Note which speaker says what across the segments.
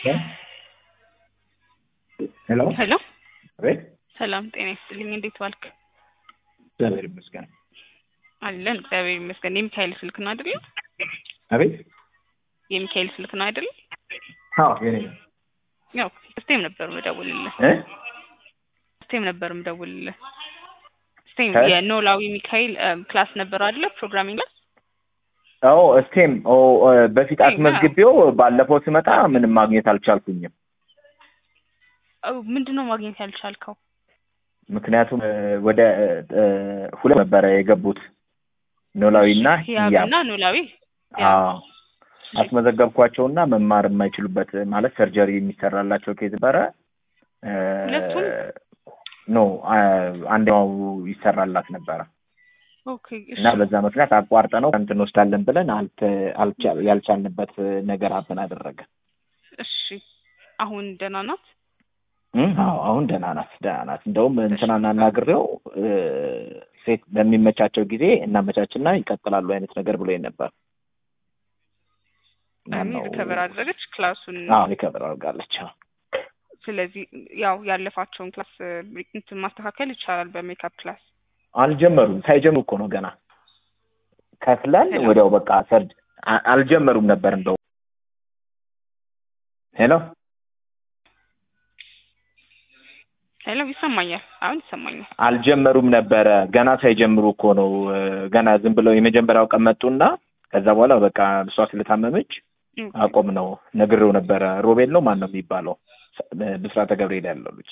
Speaker 1: ሄሎ
Speaker 2: ሄሎ
Speaker 1: አቤት።
Speaker 2: ሰላም ጤና ይስጥልኝ። እንዴት ዋልክ?
Speaker 1: እግዚአብሔር ይመስገን።
Speaker 2: አለን እግዚአብሔር ይመስገን። የሚካኤል ስልክ ነው አይደል?
Speaker 1: አቤት።
Speaker 2: የሚካኤል ስልክ ነው አይደል?
Speaker 1: አዎ የኔ ነው።
Speaker 2: ያው ስቴም ነበር ምደውልልህ
Speaker 1: እ
Speaker 2: ስቴም ነበር ምደውልልህ ስቴም
Speaker 1: እ?
Speaker 2: የኖላዊ ሚካኤል ክላስ ነበር አይደለ? ፕሮግራሚንግ ክላስ
Speaker 1: አዎ ስቴም ኦ ኦ፣ በፊት
Speaker 2: ስቴም፣
Speaker 1: አስመዝግቤው ባለፈው ስመጣ ምንም ማግኘት አልቻልኩኝም።
Speaker 2: አው ምንድን ነው ማግኘት ያልቻልከው?
Speaker 1: ምክንያቱም እ፣ ወደ እ፣ ሁለት ነበረ የገቡት ኖላዊና
Speaker 2: ህያብ
Speaker 1: ህያብ።
Speaker 2: እና ኖላዊ
Speaker 1: አዎ አስመዘገብኳቸውና መማር የማይችሉበት ማለት ሰርጀሪ የሚሰራላቸው ኬዝ ነበረ። እ፣
Speaker 2: ሁለቱም?
Speaker 1: ኖ አ- አንደኛው ይሰራላት ነበረ
Speaker 2: ኦኬ እሺ
Speaker 1: እና በዛ ምክንያት አቋርጠ ነው እንትን እንወስዳለን ብለን አልተ- አልቻ- ያልቻልንበት ነገር አብን አደረገ።
Speaker 2: እሺ አሁን ደህና ናት?
Speaker 1: እም፣ አዎ አሁን ደህና ናት፣ ደህና ናት። እንደውም እንትናን አናግሬው እ፣ ሴት በሚመቻቸው ጊዜ እናመቻችና ይቀጥላሉ አይነት ነገር ብሎኝ ነበር።
Speaker 2: እኔ ሪከቨር አደረገች ክላሱን
Speaker 1: አዎ ሪከቨር አድርጋለች። አዎ።
Speaker 2: ስለዚህ ያው ያለፋቸውን ክላስ እ፣ እንትን ማስተካከል ይቻላል በሜካፕ ክላስ
Speaker 1: አልጀመሩም። ሳይጀምሩ እኮ ነው ገና ከፍለን
Speaker 2: ሄሎ?
Speaker 1: ወዲያው በቃ ሰርድ አ- አልጀመሩም ነበር እንደው ሄሎ
Speaker 2: ሄሎ ይሰማኛል አሁን ይሰማኛል
Speaker 1: አልጀመሩም ነበረ ገና ሳይጀምሩ እኮ ነው እ፣ ገና ዝም ብለው የመጀመሪያው ቀን መጡና ከዛ በኋላ በቃ እሷ ስለታመመች
Speaker 2: ኦኬ።
Speaker 1: አቆም ነው ነግሬው ነበረ። ሮቤል ነው ማን ነው የሚባለው እ፣ ብስራተ ገብርኤል ያለው ልጅ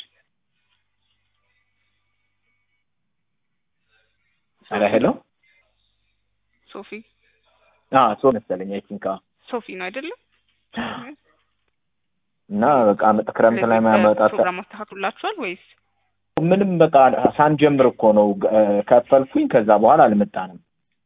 Speaker 1: ሄሎ ሄሎ
Speaker 2: ሶፊ
Speaker 1: አዎ ሶ መሰለኝ አይ ቲንክ
Speaker 2: ሶፊ ነው አይደለም
Speaker 1: እና በቃ መጥ ክረምት ላይ ማመጣት
Speaker 2: ፕሮግራም አስተካክሉላችኋል ወይስ
Speaker 1: ምንም በቃ ሳንጀምር እኮ ነው እ፣ ከፈልኩኝ። ከዛ በኋላ አልመጣንም።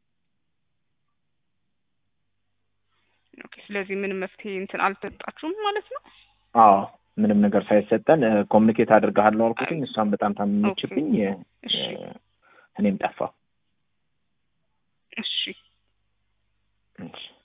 Speaker 2: ኦኬ ስለዚህ ምንም መፍትሄ እንትን አልተጣችሁም ማለት ነው
Speaker 1: አዎ ምንም ነገር ሳይሰጠን ኮሚኒኬት አድርገሃለሁ አልኩትኝ። እሷም በጣም ታመመችብኝ፣ እ፣
Speaker 2: እሺ
Speaker 1: እኔም ጠፋሁ።
Speaker 2: እሺ
Speaker 1: እሺ